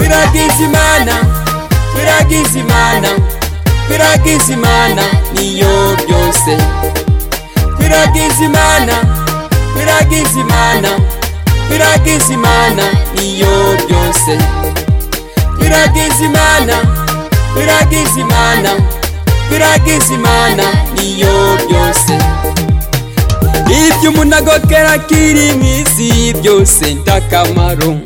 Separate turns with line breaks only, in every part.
Biragizimana Biragizimana Biragizimana niyo byose Biragizimana Biragizimana Biragizimana niyo byose Biragizimana Biragizimana Biragizimana niyo byose ibyo umuntu agokera kiri mu isi byose ndakamaro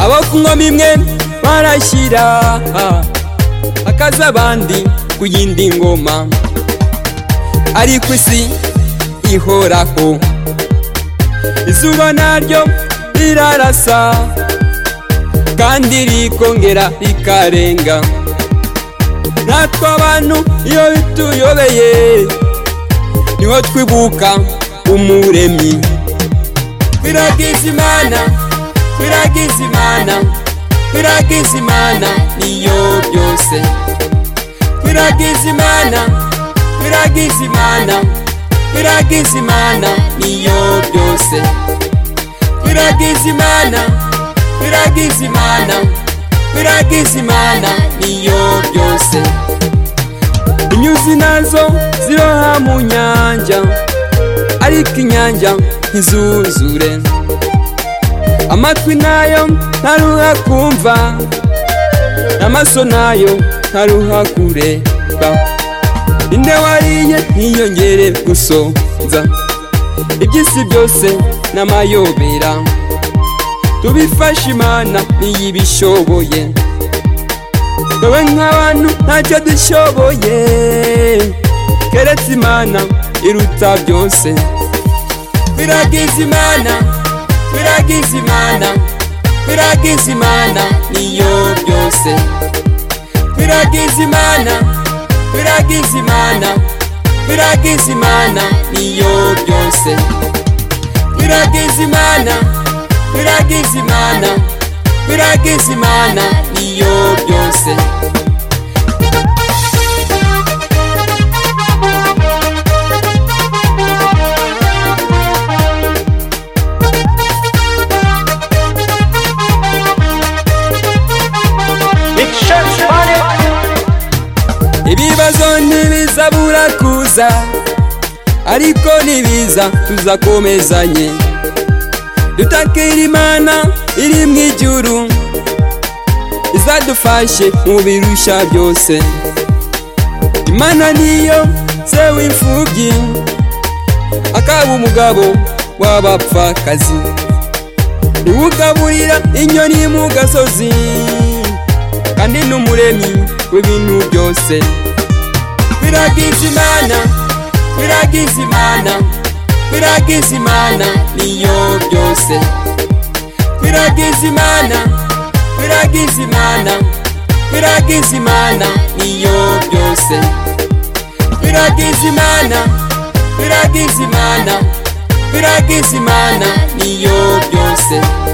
abo ku ngoma imwe barashyira hakaza abandi ku yindi ngoma ariko isi ihoraho izuba naryo rirarasa kandi rikongera rikarenga natwe abantu iyo bituyobeye niho twibuka umuremyi biragizimana biragizimana biragizimana niyo byose biragizimana biragizimana biragizimana niyo byose biragizimana biragizimana biragizimana niyo byose inyuzi nazo ziroha mu nyanja ariko inyanja ntizuzure amatwi nayo ntaruha kumva n'amaso nayo ntaruha kureba inde wariye ntiyongere gusonza iby'isi byose n'amayobera tubifashe imana niyo ibishoboye wowe nk'abantu ntacyo dushoboye keretse imana iruta byose biragizimana biragizimana biragizimana niyo byose biragizimana biragizimana biragizimana niyo byose biragizimana biragizimana biragizimana niyo byose ibibazo ntibizabura kuza ariko nibiza tuzakomezanye dutakira imana iri mu ijuru izadufashe mu birushya byose imana niyo se w'imfubyi akaba umugabo w'abapfakazi niwe ugaburira inyoni mu gasozi kandi n'umuremyi w'ibintu byose biragizimana biragizimana biragizimana niyo byose biragizimana biragizimana biragizimana niyo byose biragizimana biragizimana biragizimana niyo byose